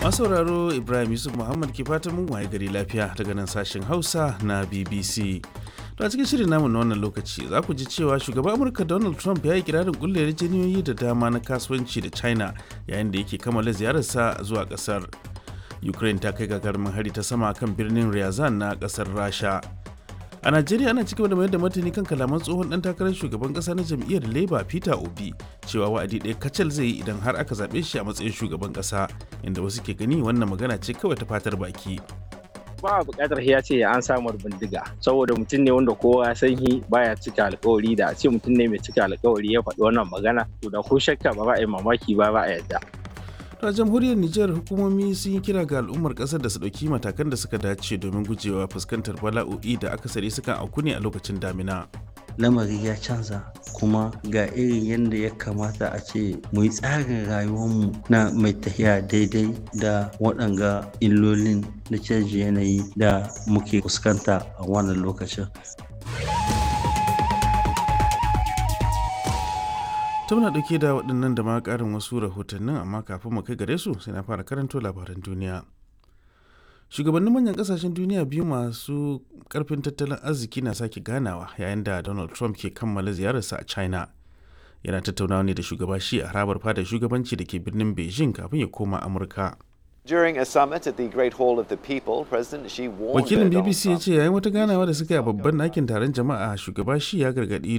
masu sauraro ibrahim yusuf muhammad ke fatan mun waye gari lafiya daga nan sashen hausa na bbc to a cikin shirin namu na wannan lokaci za ku ji cewa shugaban amurka donald trump ya yi kirarin kulle yarjejeniyoyi da dama na kasuwanci da china yayin da yake kammala ziyararsa zuwa kasar ukraine ta kai gagarumin hari ta sama kan birnin ryazan na kasar rasha a najeriya ana cigaba da mayar da martani kan kalaman tsohon dan takarar shugaban kasa na jam'iyyar labour peter obi cewa wa'adi ɗaya kacal zai yi idan har aka zaɓe shi a matsayin shugaban kasa inda wasu ke gani wannan magana ce kawai ta fatar baki ba a buƙatar ya ce an samu bindiga saboda mutum ne wanda kowa ya san shi baya cika alkawari da a ce mutum ne mai cika alkawari ya faɗi wannan magana to da ko shakka ba ba a yi mamaki ba ba a yadda a jamhuriyar Nijar hukumomi sun yi kira ga al'ummar kasar da su ɗauki matakan da suka dace domin gujewa fuskantar bala'o'i da akasari sukan auku ne a lokacin damina. lamari ya canza kuma ga irin yadda ya kamata a ce mu yi tsarin rayuwarmu na mai tafiya daidai da waɗanga illolin na canji yanayi da muke fuskanta a wannan lokacin ta muna ɗauke da waɗannan da ma ƙarin wasu rahotannin amma kafin mu kai gare su sai na fara karanto labaran duniya shugabannin manyan ƙasashen duniya biyu masu ƙarfin tattalin arziki na sake ganawa yayin da donald trump ke kammala ziyararsa a china yana tattaunawa ne da shugaba shi a harabar fada shugabanci da ke birnin beijing kafin ya koma amurka During a summit at the Great Hall of the People, President Xi warned wakilin that Donald bbc ya Trump ce yayin wata ganawa da suka yi a babban ɗakin taron jama'a shugaba shi ya gargaɗi